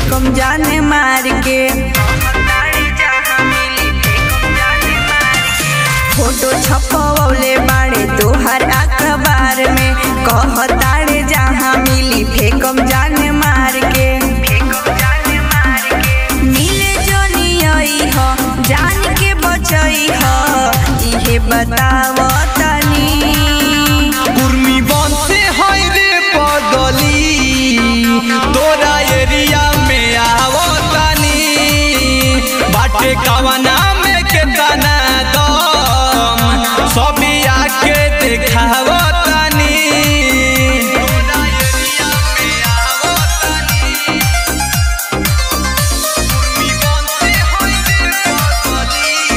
फेकम जाने मार के फोटो छपवले बाड़े तोहर अखबार में कहताड़े जहाँ मिली फेकम जाने मार के मिले जोनी आई हो जान के बचई हो इहे बताव तनी कुर्मी बनते है रे पगली तोरा एरिया में आवतानी बाटे कवना में केतना दम सभी आके देखावतानी तोरा एरिया में आवतानी कुर्मी बनते है रे पगली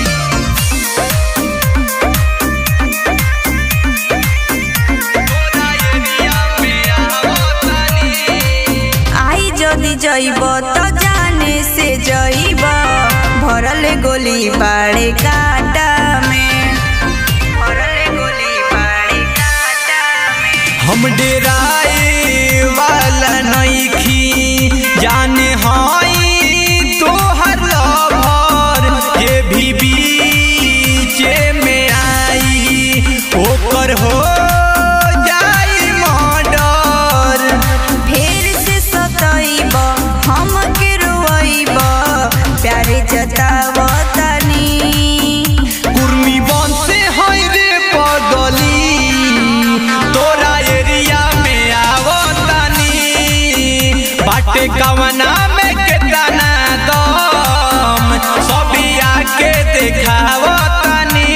तोरा एरिया में आवतानी आई जदी जइब त जाने से जइब भरल गोली बाड़े काटा में भरल गोली बाड़े काटा में हम डेराए वाला नइखी जाने हई तोहर लभर जे भी बीचे में आई ओकर हो जाई मर्डर फेर से सतइब हम के रोइब प्यारे जताव तनी कुर्मी बनते है रे पगली तोरा एरिया में आवतानी बाटे कवना में केतना दम सभी आके देखावतानी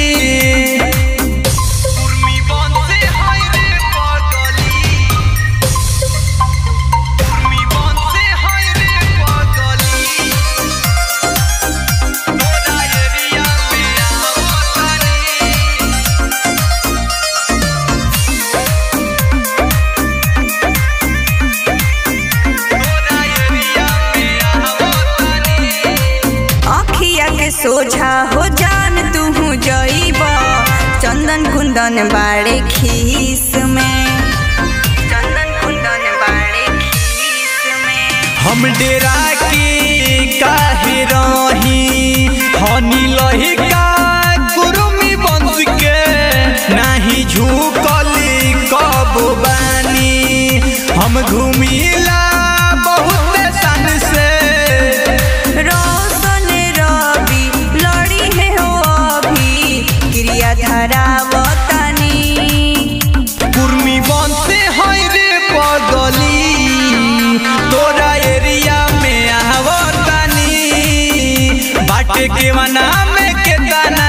कुर्मी बनते है रे पगली कुर्मी बनते है रे पगली तोरा एरिया में आवतानी तोरा एरिया में आवतानी अखिया के सोझा हो जान तू जइब चंदन कुंदन बाड़े खीस में चंदन कुंदन बाड़े खीस में हम डेरा के काहे रही हनी लहिका गुरुमी बंस के नाही झुकली कब बानी हम घूमिला बहुत सन से रोशन रवि लड़ी है हो अभी क्रिया धरावतनी कुर्मी बनते है रे पगली तोरा एरिया में आवतानी बाटे के मना में केतना